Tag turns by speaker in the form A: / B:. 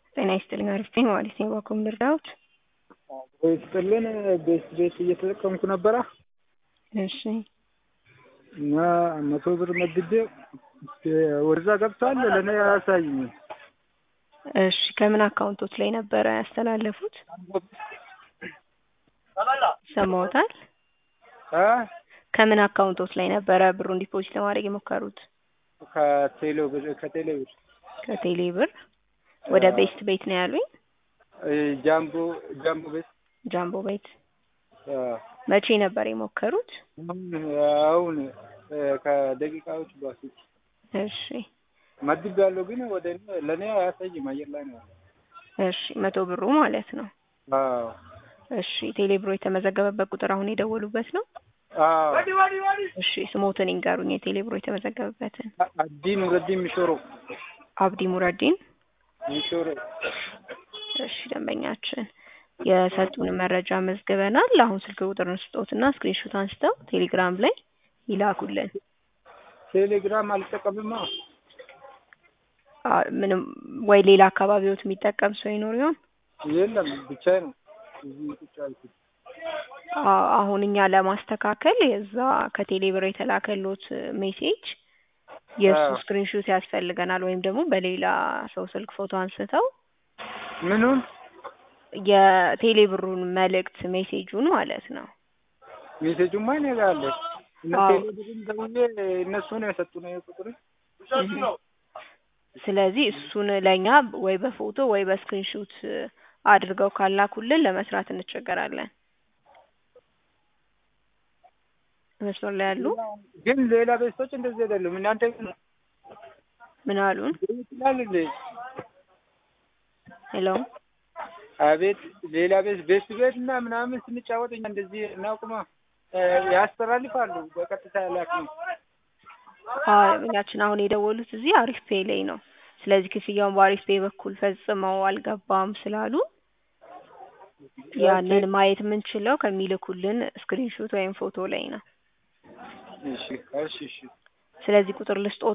A: ጤና ይስጥልኝ አሪፍ ነኝ ማለት ነው። በኩም ልርዳዎት?
B: ይስጥልን ቤት ቤት እየተጠቀምኩ ነበረ
A: እሺ
B: እና መቶ ብር መድቤ ወደዛ ገብቷል። ለእኔ አያሳይኝም።
A: እሺ ከምን አካውንቶች ላይ ነበረ ያስተላለፉት? ሰማዎታል?
B: እ
A: ከምን አካውንቶች ላይ ነበረ ብሩን ዲፖዚት ለማድረግ የሞከሩት?
B: ከቴሌ ብር ከቴሌ ብር
A: ከቴሌ ብር ወደ ቤስት ቤት ነው ያሉኝ?
B: ጃምቦ ጃምቦ ቤት
A: ጃምቦ ቤት
B: አ፣
A: መቼ ነበር የሞከሩት?
B: አሁን ከደቂቃዎች በፊት
A: እሺ
B: መድብ ያለው ግን ወደ እኔ ለእኔ አያሳይም። አየር ላይ ነው ያለው።
A: እሺ መቶ ብሩ ማለት ነው።
B: አዎ
A: እሺ ቴሌ ብሮ የተመዘገበበት ቁጥር አሁን የደወሉበት ነው?
B: አዎ
A: እሺ ስሞትን ይንገሩኝ የቴሌ ብሮ የተመዘገበበትን።
B: አዲ ኑረዲን ሚሾሮ
A: አብዲ ሙረዲን።
B: ሚሾሮ
A: እሺ ደንበኛችን የሰጡን መረጃ መዝግበናል። አሁን ስልክ ቁጥርን ስጦትና ስክሪንሾት አንስተው ቴሌግራም ላይ ይላኩልን።
B: ቴሌግራም አልጠቀምማ።
A: አ፣ ምንም ወይ ሌላ አካባቢዎት የሚጠቀም ሰው ይኖር ይሆን?
B: የለም ብቻ ነው እዚህ ቁጭ ያልኩት።
A: አ፣ አሁን እኛ ለማስተካከል የዛ ከቴሌ ብር የተላከሎት ሜሴጅ የእሱ
B: አዎ።
A: ስክሪንሾት ያስፈልገናል። ወይም ደግሞ በሌላ ሰው ስልክ ፎቶ አንስተው
B: ምኑን
A: የቴሌ ብሩን መልእክት ሜሴጁን ማለት ነው።
B: ሜሴጁማ እኔ ጋር አለ። እነ
A: አዎ።
B: ቴሌብርን ደውዬ እነሱ ነው የሰጡን ቁጥር
A: እህ። ስለዚህ እሱን ለእኛ ወይ በፎቶ ወይ በስክሪንሾት አድርገው ካላኩልን ለመስራት እንቸገራለን። መስመር ላይ ያሉ
B: ግን ሌላ ቤቶች እንደዚህ አይደሉም። እናንተ ግን
A: ምን አሉን?
B: ይችላል እንዴ?
A: ሄሎ
B: አቤት ሌላ ቤት ቤት ቤት እና ምናምን ስንጫወት እኛ እንደዚህ እናውቅማ እ፣ ያስተላልፋሉ በቀጥታ ያላክ ነው።
A: እኛችን አሁን የደወሉት እዚህ አሪፍ ፔ ላይ ነው። ስለዚህ ክፍያውን በአሪፍ ፔ በኩል ፈጽመው አልገባም ስላሉ ያንን ማየት የምንችለው ከሚልኩልን ስክሪንሾት ወይም ፎቶ ላይ ነው።
B: እሺ እሺ እሺ
A: ስለዚህ ቁጥር ልስጦት